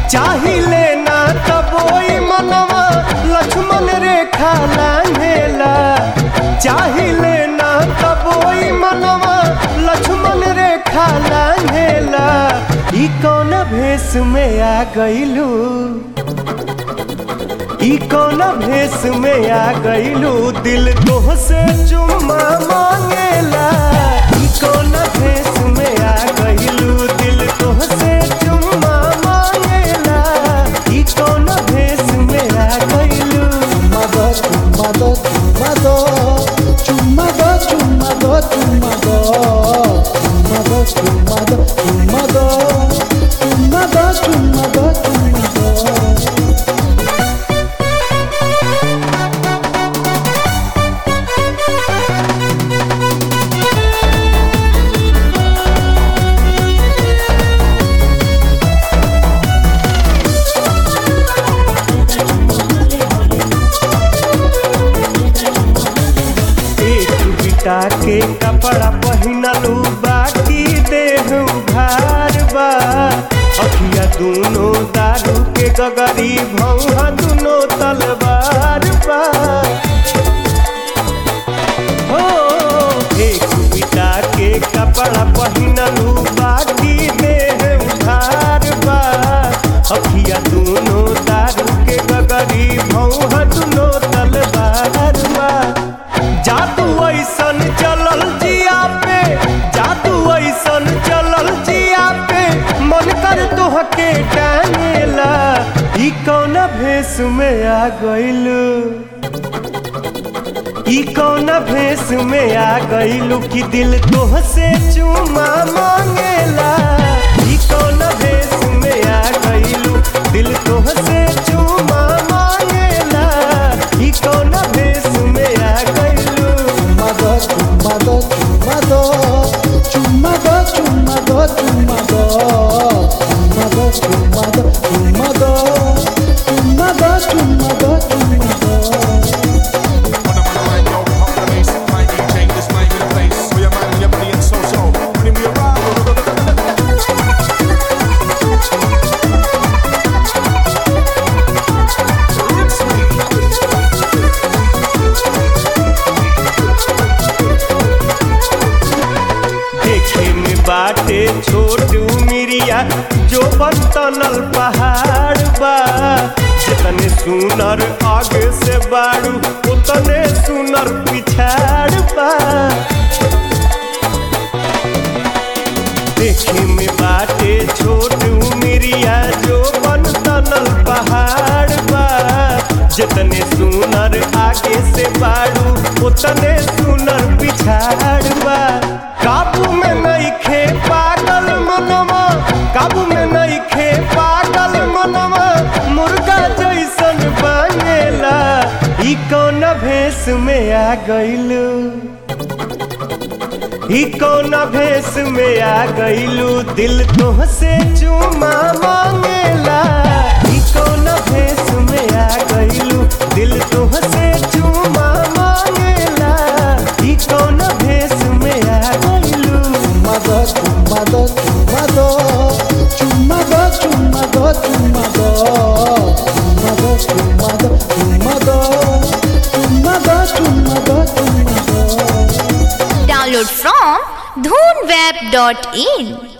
चाहिले ना तबोई मनवा लक्ष्मण रेखा लांघेला चाहिले ना तबोई मनवा लक्ष्मण रेखा लांघेला ई कौन भेष में आ गइलू ई कौन भेष में आ गइलू दिल तोह से चुम्मा मांगेला ई कौन भेष में आ गइलू दिल तोह से चुम्मा मांगेला ई कौन भेष में आ गइलू Chumado, chumado, chumado, chumado, chumado, chumado, chumado, chumado, chumado, chumado, chumado, chumado. एक बिटा के कपड़ा पहिनलू बाकी देह उघार बा अखिया दूनो दारू के गगरी भौहा दूनो तलवार बा हो एक बिटा के कपड़ा पहिनलू बाकी देह उघार बा अखिया दूनो दारू के गगरी भौहा दूनो तलवार बा जादू ऐसन चलल जिया पे जादू ऐसन चलल जिया पे मन कर तोहके टांगेला ई कौन भेष में आ गइलू ई कौन भेष में आ गइलू कि दिल तोह से चुमा मांगेला ई कौन भेष में आ गइलू दिल तोह से चुमा मांगेला ई कौन भेष में आ गइलू Chumado, chumado, chumado, chumado, chumado, chumado, chumado, chumado, chumado, chumado, chumado, chumado. देखे में बाटे छोट मिरिया जो बनतनल पहाड़ बा जितने सुनर आगे से बाड़ू उतने सुनर पिछाड़ बा देखे में बाटे छोट मिरिया जो बनतनल पहाड़ बा जितने सुनर आगे से बाड़ू उतने सुनर पिछाड़ बा काबू में नहीं खे पागल मनवा काबू में नहीं खे पागल मनवा मुर्गा जैसन बनेला ई कौन भेष में आ गइलू ई कौन भेष में आ गइलू दिल तोह से चुमा मांगेला ई कौन भेष में आ गइलू दिल तोह से चुमा मांगेला ई कौन भेष में आ गइलू Chumado, chumado, chumado, chumado, chumado, chumado, chumado, chumado, chumado, chumado, chumado, chumado. Download from dhoonweb.in